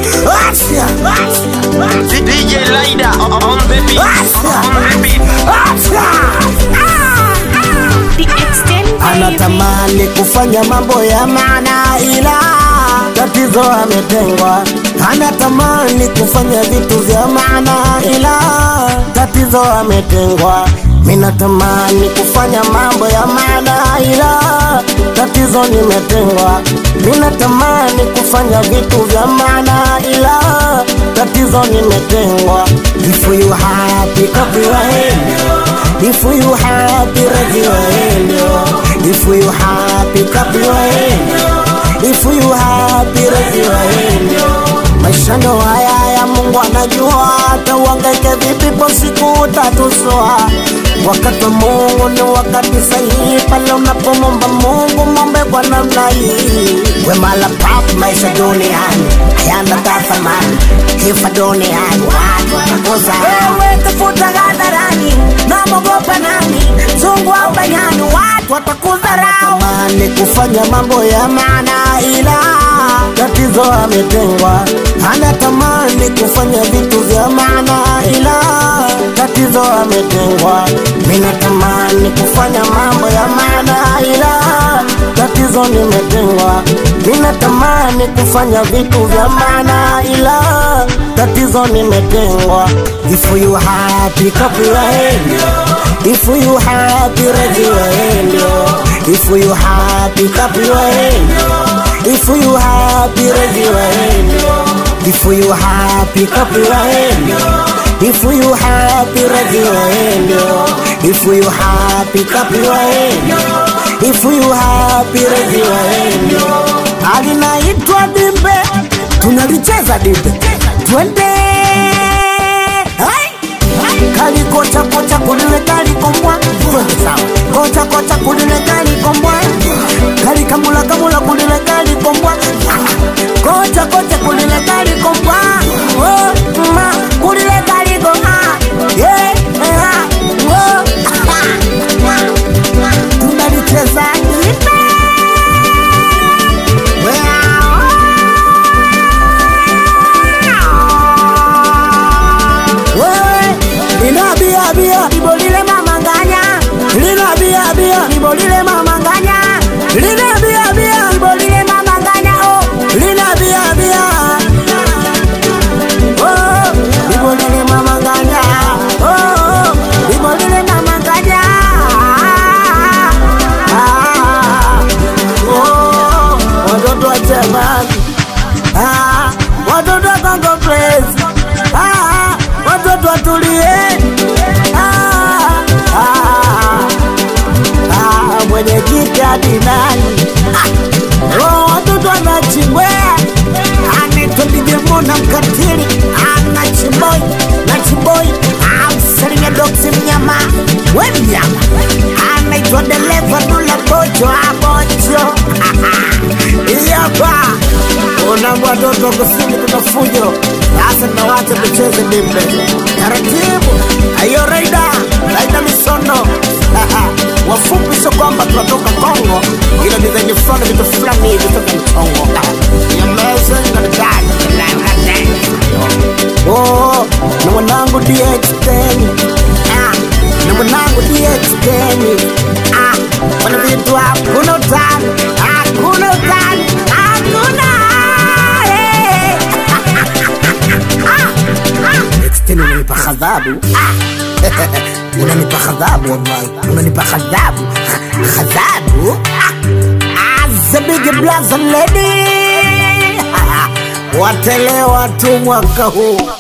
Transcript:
Acha, acha, DJ Lida on the beat. On the beat. acha. The extent Anatamani kufanya mambo ya maana ila tatizo ametengwa. Anatamani kufanya vitu vya maana ila tatizo ametengwa. Minatamani kufanya mambo ya maana ila tatizo nimetengwa. Minatamani kufanya vitu vya maana ila tatizo nimetengwa. If you happy, clap your hand. If you happy, raise your hand. If you happy, clap your hand. If you happy, raise your hand. Maisha ndo haya ya Mungu anajua, hata uhangaike vipi po siku utatuswa. Wakati wa Mungu ni wakati sahihi, pale unapomomba Mungu mombe kwa namna hii. Wema la pap maisha duniani hayana thamani, kifa duniani watu watakosa. Wewe tafuta hadharani, namogopa nani? Zungu au banyani, watu watakudharau. Anatamani kufanya mambo ya maana ila tatizo ametengwa. Anatamani kufanya vitu vya maana ila tatizo ametengwa. Minatamani kufanya mambo ya maana ila tatizo nimetengwa. Minatamani kufanya vitu vya maana ila tatizo nimetengwa. If you happy, clap your hand. If you happy, raise your hand. If you happy, clap your hand. If you happy, raise your hand. If you happy, clap your hand. If you happy, raise your hand. If you happy, clap your hand. If you happy, raise your hand. Alinaitwa dimbe, tunalicheza dimbe, twende Hai! kali kocha kocha kulile kali kombwa twende sawa kocha kocha kulile kali kombwa kali kamula kamula kulile kali kombwa kocha kocha kulile kali kombwa oh ma kulile kali kombwa yeah ah, oh tunalicheza ipe wewe lina bia bia libolile mamanganya lina bia bia libolile mamanganya lina bia bia libolile mamanganya oh lina bia bia oh libolile mamanganya oh libolile mamanganya ah oh watoto wa jamani ah watoto wa Congo Praise ah watoto watulie ah ah ah mwenyekiti hadi nani ah oh watoto wanachimbwea anaitwa DJ Mona mkatili anachimboi nachimboi amsalimia doksi mnyama we mnyama anaitwa dereva dula bocho abocho iyapa unambo watoto kusini kuna fujo sasa nawacha tucheze dimbe taratibu ayo raida raida misono wafupi sio kwamba tunatoka kongo ila ni zenye fulani vitu fulani hivi toka mchongo Oh, na mwanangu DX10 ah, na mwanangu DX10 ah, wana vitu hakuna utani, hakuna utani, hakuna eh. Tena unanipa ghadhabu Ah. unanipa ghadhabu wallahi unanipa ghadhabu ghadhabu Ah. As a big blaza lady watelewa tu mwaka huu